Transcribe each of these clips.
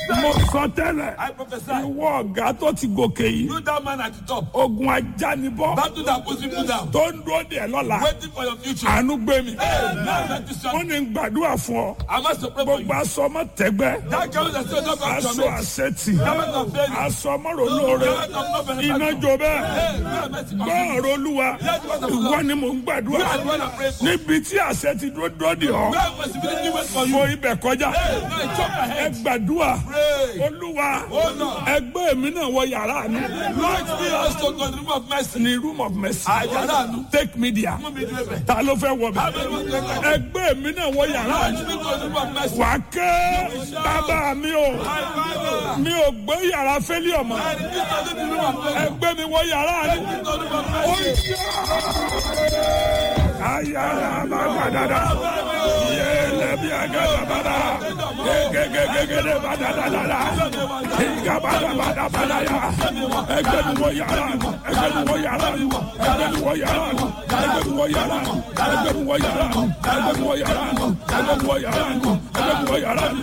mo sọ tẹ́lẹ̀ I prophesy. ìwọ ọ̀gá tó ti gòkè yìí You that man at the top. ogun ajánibọ́ Battle that puts people down. tó ń dúró dè lọ́la Waiting for your future. àánú gbé mi Hey, now let this ó shot. ní gbàdúrà fún ọ I must pray for you. gbogbo aṣọ ọmọ tẹgbẹ́ That girl that still not back to aṣọ me. àṣetì Garment of failure. aṣọ ọmọrò lóore Garment of no benefit. iná jó bẹ́ẹ̀ Hey, God mercy on gbọ́ me. ọ̀rọ̀ olúwa ìwọ ni mò ń gbàdúrà You are the one I pray for. níbi tí àṣẹ ti dúró dúró dè ọ́ God possibility wait for you. mo ibẹ̀ kọjá Hey, now you chop your ẹ head. gbàdúrà Pray. olúwa Oh, Lord. ẹgbẹ́ mi náà wọ yàrá mi Lord, be us to God, room of mercy. ní room of mercy Àyàrá àánú. take media Mú mi dúró bẹ̀. ta ló fẹ́ wọ mi Abẹ́ mi dúró bẹ̀. ẹgbẹ́ mi náà wọ yàrá mi Lord, be to room of mercy. wà á ké bàbá mi o My Father. mi ò gbé yàrá fẹ́lẹ́ ọmọ I refuse to live in room of mercy. ẹgbẹ́ mi wọ yàrá mi. Be to room of mercy. ayara bagadada yele bi agada bada gegegegede badadada iga bada bada bada ya ẹgbẹ́ mi wọ yàrá mi ẹgbẹ́ mi wọ yàrá mi ẹgbẹ́ mi wọ yàrá mi ẹgbẹ́ mi wọ yàrá mi ẹgbẹ́ mi wọ yàrá mi ẹgbẹ́ mi wọ yàrá mi ẹgbẹ́ mi wọ yàrá mi ẹgbẹ́ mi wọ yàrá mi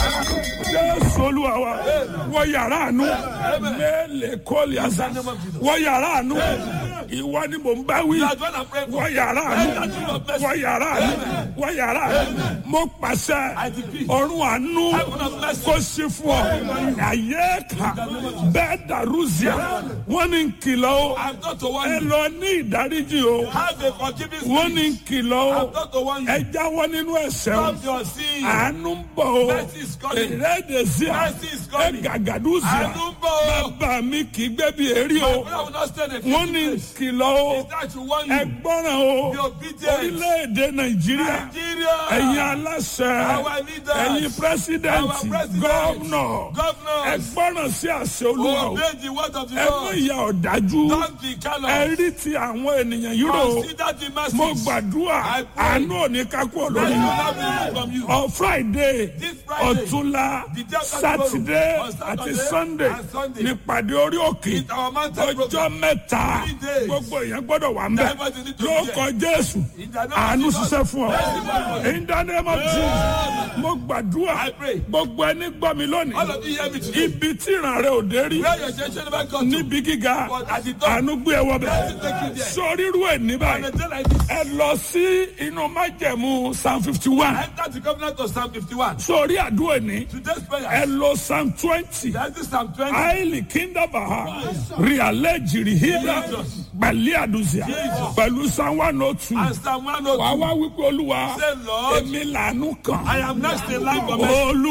jésù olúwa wa wọ yàrá àánú mẹ́lẹ̀ kọ́ọ̀lì àṣà wọ yàrá àánú ìwọ ni mò ń bá wí That's what I'm praying for. wọ yàrá àánú wọ yàrá àánú wọ yàrá àánú mo pàṣẹ ọ̀run àánú kó sí fún ọ àyè ká bẹ́ẹ̀ dàrúzìà wọ́n ní kìlọ̀ o I'm not to warn ẹ you. lọ ní ìdáríjì o Have a forgiving wọ́n spirit. ní kìlọ̀ o I'm not to warn ẹ you. jáwọ́ nínú ẹ̀ṣẹ̀ o Stop your sin. àánú ń bọ̀ o Mercy is coming. ìrẹ́dẹ̀síà Mercy is ẹ coming. gàgàdúzìà Àánú ń bọ̀ o. bàbá mi kì í gbé bí èrí o I will not stand a wọ́n ní place. kìlọ̀ o Is that you warn ẹ you? gbọ́ràn o Be obedient. orílẹ̀-èdè nàìjíríà Nigeria. ẹ̀yin aláṣẹ Our leaders. ẹ̀yin pírẹsidẹ́ǹtì Our president. gọ́ọ̀nà ẹ Governors. gbọ́ràn sí àṣẹ olúwa o Obey the word of the ẹ mú Lord. ìyà ọ̀dájú Don't be ẹ callous. rí ti àwọn ènìyàn yìí rò ó Consider the message. mo gbàdúrà I pray. àánú òní kákú Let olórí you not be removed from you. ọ friday This Friday, ọ̀túnla the day after sátidé tomorrow, on àti Saturday sunday and Sunday, nípàdé orí òkè It's our mountain ọjọ́ program. mẹ́ta Three days. gbogbo èèyàn gbọ́dọ̀ wà ń bẹ̀ Everybody need to be lórúkọ jésù In the name of àánú Jesus. ṣiṣẹ́ fún ọ in the name of Jesus mo gbàdúrà I pray. gbogbo ẹni gbọ́ mi All lónìí of you hear me today. ibi tí ìràn rẹ ò dé rí Where your generation never got to. níbi gíga But at the top. àánú gbé ẹ wọ bẹ̀ Let it take you there. sórí irú ẹ̀ ní On báyìí a day like this, ẹ lọ sí inú májẹ̀mú psalm fifty one enter the covenant of Psalm 51. sórí àdúrà ní Today's prayer. ẹ lọ psalm twenty That's the Psalm 20. àìlì kíndàbà ríalẹ̀ jìrì hídà pẹ̀lú àdùsíà Jesus. pẹ̀lú psalm one oh two And Psalm wàá 102. wá wípé olúwa Say, Lord, èmi làánú kan I am next in line for mercy. olú